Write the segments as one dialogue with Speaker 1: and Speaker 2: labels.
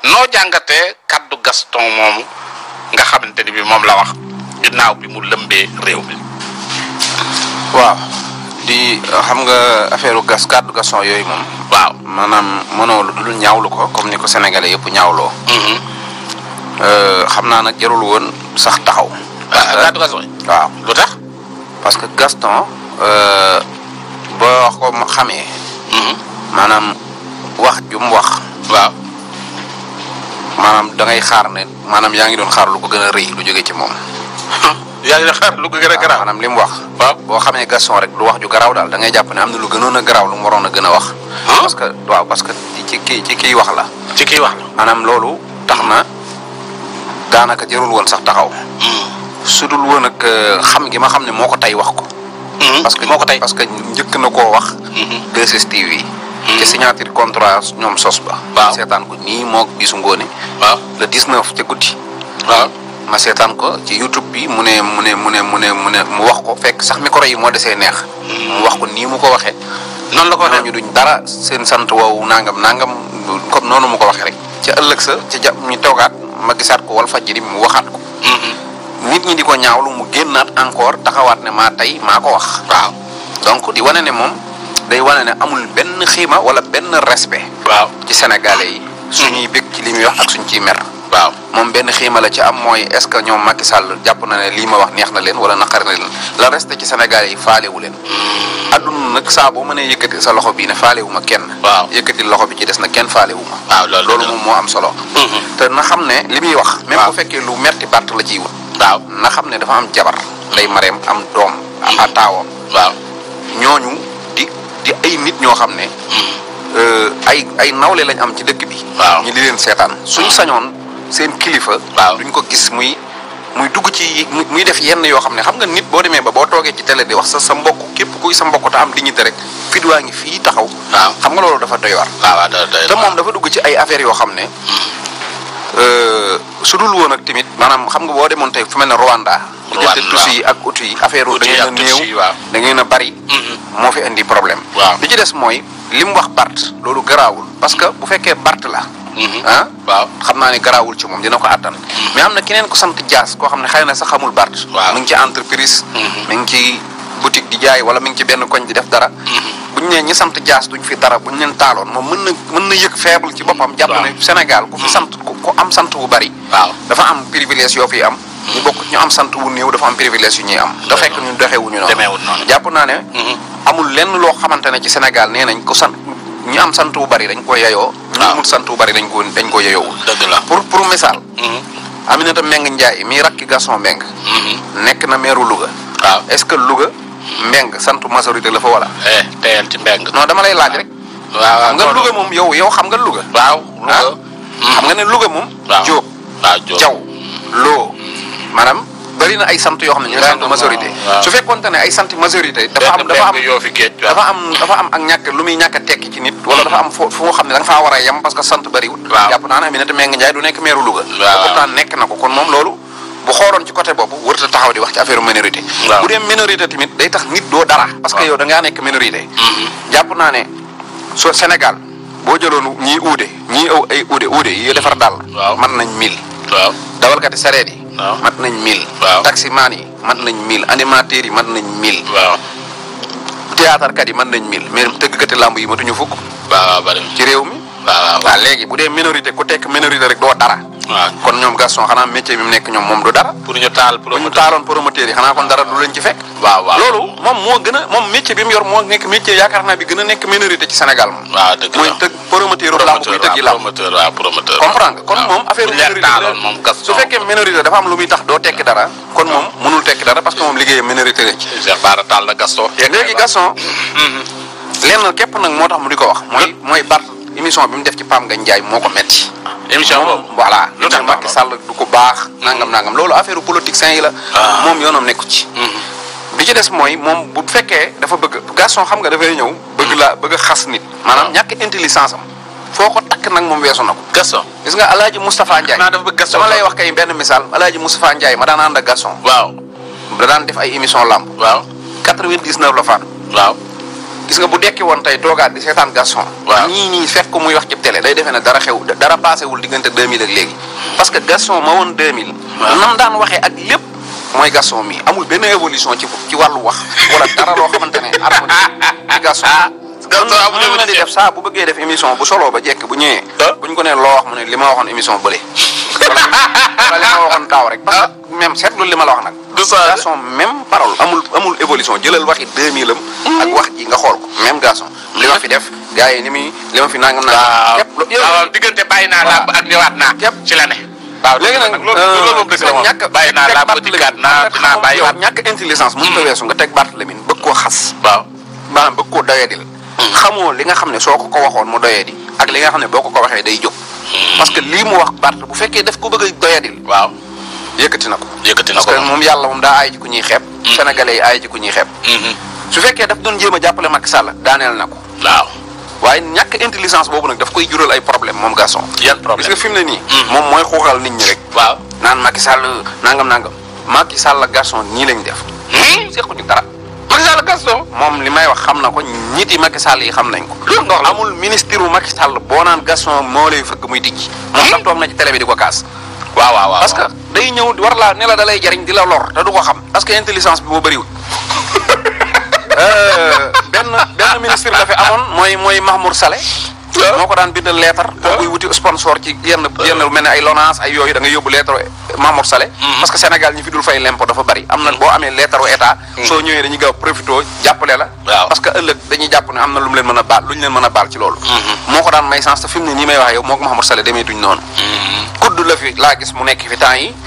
Speaker 1: noo jàngatee kaddu Gaston moomu nga xamante ni bi moom la wax ginnaaw bi mu lëmbee réew mi.
Speaker 2: waaw di xam nga affaire gas kàddu Gaston yooyu moom.
Speaker 1: waaw.
Speaker 2: maanaam mënoo lu dul ñaawlu ko comme ni ko sénégalais yëpp ñaawloo. xam naa nag jarul woon sax taxaw.
Speaker 1: ah kaddu Gaston yi.
Speaker 2: waaw
Speaker 1: lu tax.
Speaker 2: parce que Gaston boo ko xamee. maanaam wax ju mu wax.
Speaker 1: waaw.
Speaker 2: maanaam da ngay xaar ne maanaam yaa ngi doon xaar lu ko gën a rëy lu jóge ci moom.
Speaker 1: yaa ngi xaar lu ko gën a garaaw.
Speaker 2: maanaam li mu wax.
Speaker 1: waaw
Speaker 2: boo xamee Gaston rek du wax ju garaaw daal da ngay jàpp ne am na lu gënoon a garaaw lu mu waroon a gën a wax. parce que waaw parce que ci kii ci kii wax la.
Speaker 1: ci kii wax la.
Speaker 2: maanaam loolu tax na daanaka jarul woon sax taxaw. su dul woon ak xam gi ma xam ne moo ko tey wax ko. parce que
Speaker 1: moo ko tey
Speaker 2: parce que njëkk na koo wax. 2STV. ci signature contrat ñoom sos ba.
Speaker 1: waaw
Speaker 2: seetaan ko nii moo bisu ngoone.
Speaker 1: waaw
Speaker 2: le 19 ca guddi.
Speaker 1: waaw.
Speaker 2: ma seetaan ko ci YouTube bi mu ne mu ne mu ne mu ne mu ne mu wax ko fekk sax micro yi moo desee neex. mu wax ko nii mu ko waxee.
Speaker 1: noonu la ko waxee
Speaker 2: ñooñu duñ dara seen sant woowu nangam nangam comme noonu mu ko waxee rek. ca ëllëg sa ca ja ñu toogaat ma gisaat ko wal fajiri mu waxaat ko. nit ñi di ko ñaawlu mu génnaat encore taxawaat ne maa tey maa ko wax.
Speaker 1: waaw.
Speaker 2: donc di wane ne moom day wane ne amul benn xiima wala benn respect.
Speaker 1: waaw.
Speaker 2: ci sénégalais yi. suñuy bëgg ci li muy wax ak suñ ciy mer.
Speaker 1: waaw.
Speaker 2: moom benn xiima la ci am mooy est-ce que ñoom Macky Sall jàpp na ne lii ma wax neex na leen wala naqari na leen la reste ci sénégalais yi faalewu leen. adduna nag saa boo mënee yëkkati sa loxo bii ne faalewu ma kenn.
Speaker 1: waaw
Speaker 2: yëkkati loxo bi ci des na kenn faalewu ma.
Speaker 1: waaw loolu
Speaker 2: loolu moom moo am solo. te na xam ne li muy wax. même bu fekkee lu merti Bart la ciy wut.
Speaker 1: waaw
Speaker 2: na xam ne dafa am jabar. lay mareem am doom. a taawam.
Speaker 1: waaw.
Speaker 2: ñooñu di di ay nit ñoo xam ne. ay ay nawle lañ am ci dëkk bi.
Speaker 1: waaw
Speaker 2: ñu di leen seetaan suñ sañoon seen kilifa.
Speaker 1: waaw
Speaker 2: duñ ko gis muy muy dugg ci muy def yenn yoo xam ne xam nga nit boo demee ba boo toogee ci télé di wax sa sa mbokk képp kuy sa mbokk te am dignité rek fit waa ngi fii taxaw.
Speaker 1: waaw
Speaker 2: xam nga loolu dafa doy war.
Speaker 1: waaw waaw doy doy
Speaker 2: te moom dafa dugg ci ay affaires yoo xam ne. su dul woon ak tamit maanaam xam nga boo demoon tey fu mel ne Rwanda.
Speaker 1: Rwanda
Speaker 2: diggante Tutsi yi ak Hutu yi affaire da
Speaker 1: Hutu yi
Speaker 2: ngeen a
Speaker 1: ak Tutsi yi,
Speaker 2: néew
Speaker 1: waaw.
Speaker 2: da ngeen a bari. moo fi indi problème.
Speaker 1: waaw.
Speaker 2: li ci des mooy li mu wax Bart loolu garaawul parce que bu fekkee Bart la. ah
Speaker 1: waaw.
Speaker 2: xam naa ne garaawul ci moom dina ko attan. mais am na keneen ko sant Dias koo xam ne xëy na sax xamul Bart.
Speaker 1: waaw.
Speaker 2: mi ngi ci entreprise. mi ngi ci boutique di jaay wala mi ngi ci benn koñ di def dara. bu ñu nee ñi sant Dias duñ fi dara bu ñu leen taaloon moom mën na mën na yëg faible ci boppam. jàpp
Speaker 1: waaw.
Speaker 2: ne Sénégal ku fi sant ku ku am sant wu bari.
Speaker 1: waaw.
Speaker 2: dafa am privilège yoo fi am. ñu bokk ñu am sant wu néew dafa am privilège yu ñuy am. da fekk ñun doxewuñu noonu.
Speaker 1: demeewul noonu.
Speaker 2: jàpp naa ne. amul lenn loo xamante ne ci Sénégal nee nañ ko sant ñu am sant wu bari dañ ko yeyoo. ñu
Speaker 1: waaw.
Speaker 2: amul sant wu bari dañ ko dañ ko yeyoowul.
Speaker 1: dëgg la.
Speaker 2: pour pour misaal. Aminata Mbengue Ndiaye mii rakki Gaston Mbengue. nekk na meeru Louga.
Speaker 1: waaw.
Speaker 2: est-ce que Louga Mbengue santu majorité la fa wala.
Speaker 1: eh teyal ci mbeng.
Speaker 2: non dama lay laaj rek.
Speaker 1: waaw
Speaker 2: xam nga Louga moom yow yow xam nga Louga.
Speaker 1: waaw.
Speaker 2: ah
Speaker 1: Louga.
Speaker 2: xam nga ne Louga moom.
Speaker 1: waaw
Speaker 2: Diop
Speaker 1: waaw Diop.
Speaker 2: Jaw Loo maanaam bëri na ay sant yoo xam ne ñu ngi sant
Speaker 1: Mbengue
Speaker 2: majorité.
Speaker 1: waaw.
Speaker 2: su fekkoonte ne ay sant majorité. dafa am
Speaker 1: benn
Speaker 2: dafa am
Speaker 1: mbeng yoo fi géej. waaw.
Speaker 2: dafa am dafa am ak ñàkk lu muy ñàkk a tekki ci nit. wala dafa am foo foo xam ne da nga faa war a yem parce que sant bëriwul.
Speaker 1: waaw.
Speaker 2: jàpp naa ne Aminata Mbengue Ndiaye du nekk meeru Louga.
Speaker 1: waaw.
Speaker 2: pourtant nekk na ko kon moom loolu bu xooloon ci côté boobu warut a taxaw di wax ci affaire minorité.
Speaker 1: waaw.
Speaker 2: bu dee minorité tamit day tax nit doo dara. parce que
Speaker 1: waaw.
Speaker 2: yow da ngaa nekk minorité. jàpp naa ne so Sénégal boo jëloon ñii uude ñii aw ay uude uude yi defar daal.
Speaker 1: waaw.
Speaker 2: mat nañ mille.
Speaker 1: waaw.
Speaker 2: dawalkati sareet yi.
Speaker 1: waaw.
Speaker 2: mat nañ mille.
Speaker 1: waaw.
Speaker 2: taximaan yi mat nañ mille animateurs yi mat nañ mille.
Speaker 1: waaw.
Speaker 2: théâtre kat yi mën nañ mille mais tëggkati làmb yi matuñu fukk
Speaker 1: waaw waaw bari
Speaker 2: ci réew mi.
Speaker 1: waaw waaw
Speaker 2: waaw léegi bu dee minorité ku tekk minorité rek doo dara.
Speaker 1: waaw.
Speaker 2: kon ñoom Gaston xanaa métier bi mu nekk ñoom moom du dara.
Speaker 1: pour ñu taal
Speaker 2: bu ñu
Speaker 1: promoteur.
Speaker 2: taaloon promoteur yi xanaa kon dara du leen ci fekk.
Speaker 1: waaw waaw.
Speaker 2: loolu moom moo gën a moom métier bi mu yor moo nekk métier yaakaar naa bi gën a nekk minorité ci Sénégal moom.
Speaker 1: waaw dëgg la
Speaker 2: mooy tëgg promoteur làmb buy tëggi làmb.
Speaker 1: promoteur waaw promoteur.
Speaker 2: comprendre nga kon
Speaker 1: waaw.
Speaker 2: moom affaire
Speaker 1: bu ñu leen
Speaker 2: minorité
Speaker 1: taaloon moom Gaston.
Speaker 2: su fekkee minorité dafa am lu muy tax doo tekki dara kon moom mënul tekki dara parce que moom liggéeyam minorité la ci.
Speaker 1: Cheikh Bara Tall la Gaston.
Speaker 2: léegi Gaston lenn képp nag moo tax mu di ko wax mooy mooy Bart émission bi mu def ci Pam Ngagne Ndiaye moo ko metti
Speaker 1: émission
Speaker 2: moom
Speaker 1: boobu.
Speaker 2: voilà
Speaker 1: lu
Speaker 2: lu
Speaker 1: tax
Speaker 2: tax Macky Sall du ko baax nangam nangam loolu affaire politique sain yi la
Speaker 1: Ah.
Speaker 2: moom yoonam nekku ci bi ci des mooy moom bu fekkee dafa bëgg Gaston xam nga dafay ñëw bëgg la bëgg a xas nit maanaam ñàkk intelligence am foo ko takk nag moom weesu na ko
Speaker 1: Gaston.
Speaker 2: gis nga alaaji Moustapha Ndiaye
Speaker 1: naa dafa bëgg Gaston
Speaker 2: dama lay wax kay benn misaal alaaji Moustapha Ndiaye ma daan ànd ak Gaston
Speaker 1: waaw.
Speaker 2: da daan def ay émission lamb
Speaker 1: waaw.
Speaker 2: 99 la faatu
Speaker 1: waaw.
Speaker 2: gis nga bu dekki woon tey toogaat di seetaan Gaston.
Speaker 1: Waaw.
Speaker 2: ñii nii fekk ko muy wax ci télé day defee ne dara xew dara passé wul diggante 2000 ak léegi. parce que Gaston ma woon 2000.
Speaker 1: Waaw.
Speaker 2: nam daan waxee ak lépp mooy Gaston mi amul benn évolution ci ci wàllu wax wala dara loo xamante ne harmonie ci Gaston.
Speaker 1: Gaston amul
Speaker 2: noonu la di
Speaker 1: évolution.
Speaker 2: def saa bu bëggee def émission bu solo ba jekk bu ñëwee.
Speaker 1: Ah.
Speaker 2: buñ ko nee loo wax mu ne li ma waxoon émission bële. wala wala li ma waxoon daaw rek. parce que même seetlu li ma la wax nag.
Speaker 1: du ça
Speaker 2: Gaston même parole amul amul évolution jëlal waxi 2000 am. ak wax ji nga xool ko même Gaston. li ma fi def gars yi ni muy li ma fi nangam nangam.
Speaker 1: waaw
Speaker 2: képp lu-
Speaker 1: waaw diggante bàyyi naa làmb ak ñëwaat naa.
Speaker 2: Képp.
Speaker 1: ci la ne. waaw
Speaker 2: léegi nag
Speaker 1: loolu loolu moom dëgg la moom
Speaker 2: ñàkk
Speaker 1: bàyyi naa làmb dikkaat naa dinaa bàyyi waat.
Speaker 2: ñàkk intelligence mënut a weesu nga teg Barthélémy bëgg koo xas.
Speaker 1: waaw.
Speaker 2: maanaam bëgg koo doyadil. xamoo li nga xam ne soo ko ko waxoon mu doyadi ak li nga xam ne boo ko ko waxee day jóg. parce que lii mu wax Barth bu fekkee daf ko bëgg a doyadil
Speaker 1: waaw.
Speaker 2: yëkkati na ko.
Speaker 1: yëkkati na
Speaker 2: parce
Speaker 1: ko
Speaker 2: que moom yàlla moom daa aay ci ku ñuy xeeb. sénégalais yi aay ci ku ñuy xeeb.
Speaker 1: Mhm.
Speaker 2: su fekkee daf doon jéem a jàppale Macky Sall daaneel na ko.
Speaker 1: waaw.
Speaker 2: waaye ñàkk intelligence boobu nag daf koy jural ay problème moom Gaston.
Speaker 1: yan
Speaker 2: gis
Speaker 1: problème.
Speaker 2: nga fi mu ne nii.
Speaker 1: Mm.
Speaker 2: moom mooy xuuxal nit ñi rek.
Speaker 1: waaw.
Speaker 2: naan Macky Sall nangam nangam. Macky Sall ak Gaston nii lañ def. sequñu dara.
Speaker 1: Macky Sall Gaston.
Speaker 2: moom li may wax xam na ko ñit yi Macky Sall yi xam nañ ko.
Speaker 1: loolu nga wax la.
Speaker 2: amul ministre wu Macky Sall boo naan Gaston moo lay fëgg muy tijji. moom sax toog na ci télé bi di ko kaas.
Speaker 1: waaw waaw waaw.
Speaker 2: parce que day ñëw war laa ne la da lay jariñ di la lor te du ko xam parce que intelligence bi moo bëriwul. Euh, benn benn ministre la fi amoon mooy mooy Mahmoud Saleh. moo ko daan bindal lettre. boo koy wuti sponsor ci yenn yenn lu mel ne ay Lonase ay yooyu da nga yóbbu lettre Mahmoud Saleh. parce que Sénégal ñi fi dul fay lempo dafa bari am na boo amee lettre wu état. soo ñëwee dañuy gaaw profité jàppale la.
Speaker 1: Waaw.
Speaker 2: parce que ëllëg dañuy jàpp ne am na lu mu leen mën a baal lu ñu leen mën a baal ci loolu. moo ko daan may sens te fi mu ne nii may wax yow moo ko Mahmoud Saleh demee duñ noonu. kudd la fi laa gis mu nekk fi temps yi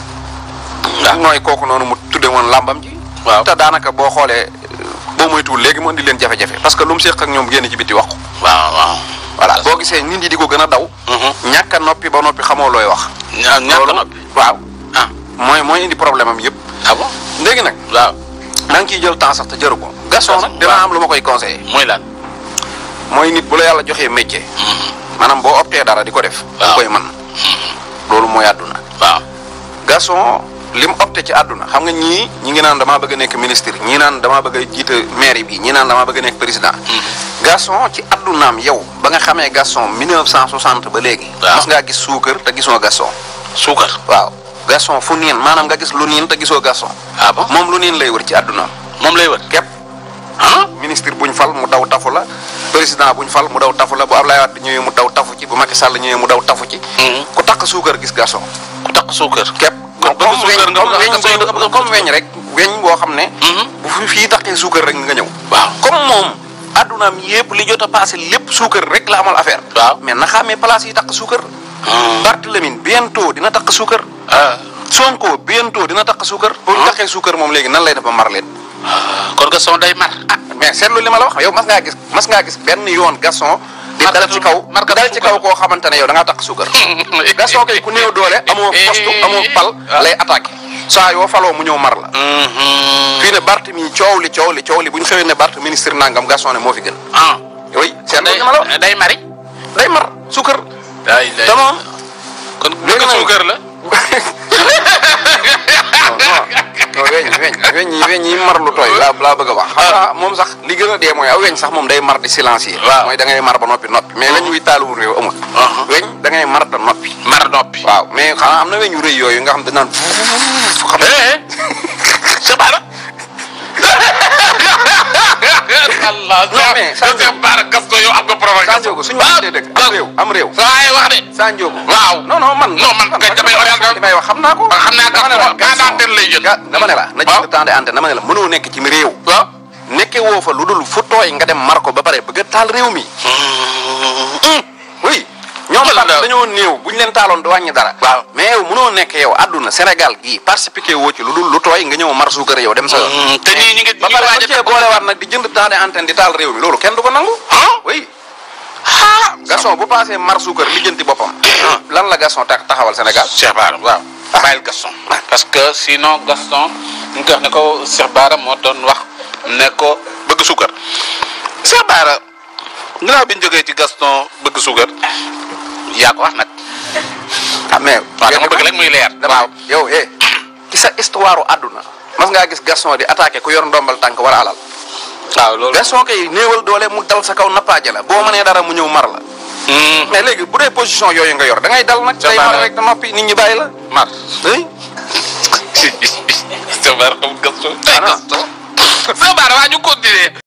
Speaker 1: waaw.
Speaker 2: mooy kooku noonu mu tudde woon làmbam ji
Speaker 1: Waaw.
Speaker 2: te daanaka boo xoolee boo moytuwul léegi mu indi leen jafe-jafe parce que lu mu séq ak ñoom génn ci biti wax ko
Speaker 1: waaw waaw.
Speaker 2: voilà boo gisee nit ñi di ko gën a daw ñàkk a noppi ba noppi xamoo looy wax
Speaker 1: ña ñàkk
Speaker 2: loolu
Speaker 1: noppi.
Speaker 2: waaw
Speaker 1: ah
Speaker 2: mooy mooy indi problème am yëpp
Speaker 1: ah bon.
Speaker 2: léegi nag
Speaker 1: waaw.
Speaker 2: na nga ciy jël temps sax te jëru ko Gaston nag dina
Speaker 1: waaw.
Speaker 2: am lu ma koy conseillé
Speaker 1: muy lan.
Speaker 2: mooy nit bu la yàlla joxee métier maanaam boo optee dara di ko def da nga
Speaker 1: Waaw.
Speaker 2: koy mën loolu mooy àdduna
Speaker 1: waaw.
Speaker 2: Gaston li mu opté ci àdduna xam nga ñii ñi ngi naan damaa bëgg a nekk ministre ñii naan damaa bëgg a jiite maire bi ñii naan damaa bëgg a nekk président. Gaston ci àddunaam yow ba nga xamee Gaston 1960 ba léegi.
Speaker 1: Waaw.
Speaker 2: mas ngaa gis suukar te gisoo Gaston.
Speaker 1: suukar.
Speaker 2: waaw Gaston fu niin maanaam nga gis lu niin te gisoo Gaston.
Speaker 1: ah bon
Speaker 2: moom lu niin lay wër ci àddunaam
Speaker 1: moom lay wër.
Speaker 2: képp.
Speaker 1: ah.
Speaker 2: ministre buñ fal mu daw tafu la président buñ fal mu daw tafu la bu Ablaye Wade ñëwee mu daw tafu ci bu Macky Sall ñëwee mu daw tafu ci. ku takk suukar gis Gaston.
Speaker 1: ku takk suukar.
Speaker 2: képp
Speaker 1: kon
Speaker 2: comme
Speaker 1: bëgg suukar
Speaker 2: weñ
Speaker 1: nga
Speaker 2: comme
Speaker 1: bëgg
Speaker 2: weñ
Speaker 1: a
Speaker 2: buy-
Speaker 1: nga bëgg a
Speaker 2: comme weñ rek weñ boo xam ne
Speaker 1: Mhm.
Speaker 2: bu fi fii taqee suukar rek nga ñëw
Speaker 1: waaw.
Speaker 2: comme moom addunaam yëpp li jot a passé lépp suukar rek la amal affaire
Speaker 1: waaw.
Speaker 2: mais na xamee place yi takk suukar Barthélémy bientôt dina takk suukar
Speaker 1: ah.
Speaker 2: Sonko bientôt dina takk suukar bu ñu takkee suukar moom léegi nan lay def ba mar leen
Speaker 1: kon Gaston day mar.
Speaker 2: ah mais seetlu li ma la wax yow mas ngaa gis mas ngaa gis benn yoon Gaston di dal ci kaw
Speaker 1: markatu
Speaker 2: dal ci kaw koo xamante ne yow da ngaa takk suukar Gaston kay ku néew doole amoo poste amoo pal lay attaqué saa yoo faloo mu ñëw mar la fii ne Bart mi coow li coow li coow li bu ñu xëyee ne Bart ministre nangam Gaston ne moo fi gën
Speaker 1: ah.
Speaker 2: oui seetlu
Speaker 1: day
Speaker 2: li ma la wax
Speaker 1: day mari.
Speaker 2: day mar suukar
Speaker 1: day day
Speaker 2: te moom
Speaker 1: kon
Speaker 2: léegi
Speaker 1: bëgg
Speaker 2: nag-
Speaker 1: suukar la.
Speaker 2: non non weñ weñ weñ yi weñ yi mar lu tooy laa laa bëgg a wax xam nga moom sax li gën a dee mooy aw weñ sax moom day mar di silencier
Speaker 1: Waaw.
Speaker 2: mooy da ngay mar ba noppi noppi mais weñ wuy taaluwul réew amul
Speaker 1: Uh-huh.
Speaker 2: weñ da ngay mar te noppi
Speaker 1: mar noppi.
Speaker 2: waaw mais xanaa am na weñ yu rëy yooyu nga xam dañ naan xam
Speaker 1: eh Cheikh Bara. Allah
Speaker 2: Non, mais Sadio-
Speaker 1: Cheikh Bara Gaston yow am nga provocation.
Speaker 2: Sanjoogu suñu waxantee dëgg am réew am réew
Speaker 1: sa waay wax de.
Speaker 2: Sanjoogu
Speaker 1: waaw.
Speaker 2: non non man
Speaker 1: Non, man kay damay orienté.
Speaker 2: li may wax xam naa ko
Speaker 1: Ah, xam naa
Speaker 2: dama ne la
Speaker 1: Gaston temps d'antenne lay jël.
Speaker 2: ga- dama ne la na
Speaker 1: Waaw.
Speaker 2: jël temps d'antenne dama ne la mënoo nekk ci mi réew
Speaker 1: waaw.
Speaker 2: nekke woo fa lu dul fu tooy nga dem mar ko ba pare bëgg a taal réew mi oui ñoom
Speaker 1: Wala
Speaker 2: sax
Speaker 1: daal.
Speaker 2: dañoo néew bu ñu leen taaloon du wàññi dara
Speaker 1: Waaw.
Speaker 2: mais yow mënoo nekk yow àdduna Sénégal gii participer woo ci lu dul lu tooy nga ñëw mar suukar yow dem sa yoon
Speaker 1: te ñii ñi ngi
Speaker 2: ba
Speaker 1: ñi ngi
Speaker 2: pare
Speaker 1: waaj
Speaker 2: bu
Speaker 1: a
Speaker 2: cee boolewaat nag di jënd temps d'antenne di taal réew mi loolu kenn du ko nangu
Speaker 1: ah.
Speaker 2: oui Gaston bu passé mar suukar lijjanti boppam lan la Gaston tax taxawal Sénégal
Speaker 1: Cheikh Bara waaw. bàyyil Gaston. parce que sinon Gaston ñu koy wax ne ko Cheikh Bara moo doon wax ne ko bëgg suukar. Cheikh Bara ginnaaw bi ñu jógee ci Gaston bëgg suukar yaa ko wax nag.
Speaker 2: ah mais
Speaker 1: waaw dama bëgg rek muy leer.
Speaker 2: dama yow eh ci sa histoire u àdduna mas ngaa gis Gaston di attaqué ku yor ndombal tànk wala alal
Speaker 1: waaw loolu.
Speaker 2: Gaston kay néewal doole mu dal sa kaw nappaaje la boo mënee dara mu ñëw mar la mais léegi bu dee position yooyu nga yor da ngay dal nag
Speaker 1: Ca
Speaker 2: day
Speaker 1: Bara.
Speaker 2: mar rek da noppi nit ñi bàyyi la
Speaker 1: mar.
Speaker 2: oui
Speaker 1: Cheikh Bara xam Gaston.
Speaker 2: Ah, non.
Speaker 1: Gaston. Cheikh Bara waa ñu continuer.